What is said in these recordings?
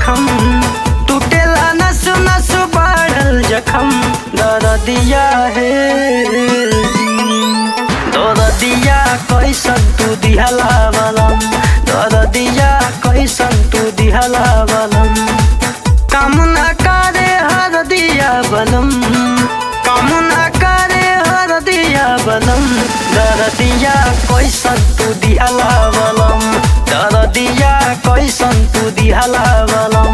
जखम टूटेला नस नस बढ़ल जखम दर्दिया है दर्दिया कैसन तू दिहला बलम दर्दिया कैसन तू दिहला बलम कामना करे हर दिया बलम कामना करे हर दिया बलम दर्दिया कैसन तू दिहला बलम दर्दिया कैसन तू दिहला बलम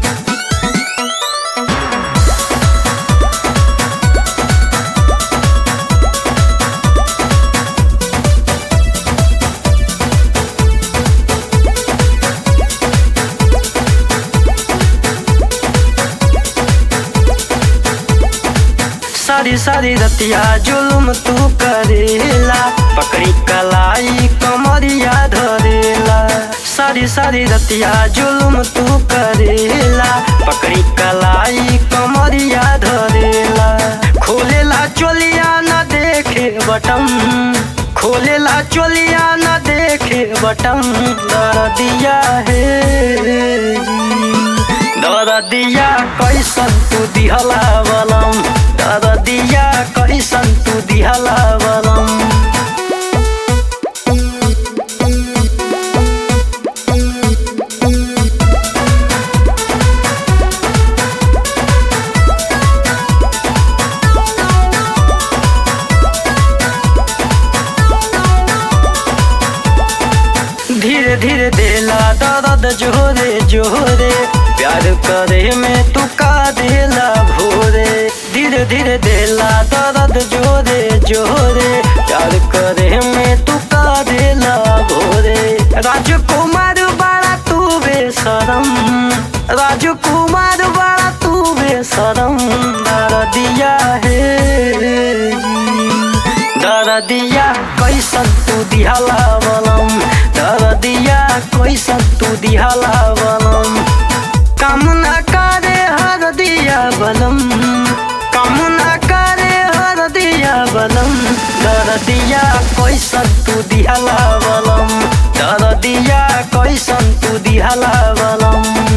सारी सारी रतिया जुल्म तू करेला पकड़ी कलाई कमरिया धरेला सारी सारी रतिया जुल्म तू करेला पकड़ी कलाई कमरिया धरेला खोलेला चोलिया न देखे बटम खोलेला चोलिया न देखे बटम दर्दिया है दर्दिया कैसन तू दिहला बलम दर्दिया कैसन तू दिहला बलम धीरे धीरे देला दर्द जोरे जोरे प्यार करे में तू का देला भोरे धीरे धीरे देला दर्द जोरे जोरे प्यार करे में तू का देला भोरे राजकुमार बड़ा तू बेसरम राजकुमार बड़ा तू बेसरम दर्दिया है दर्दिया कैसन तू दिहला बलम दर्दिया कैसन तू दिहला बलम कामना करे हर दिया बलम कामना करे हर दिया बलम दर्दिया कैसन तू दिहला बलम दर्दिया कैसन तू दिहला बलम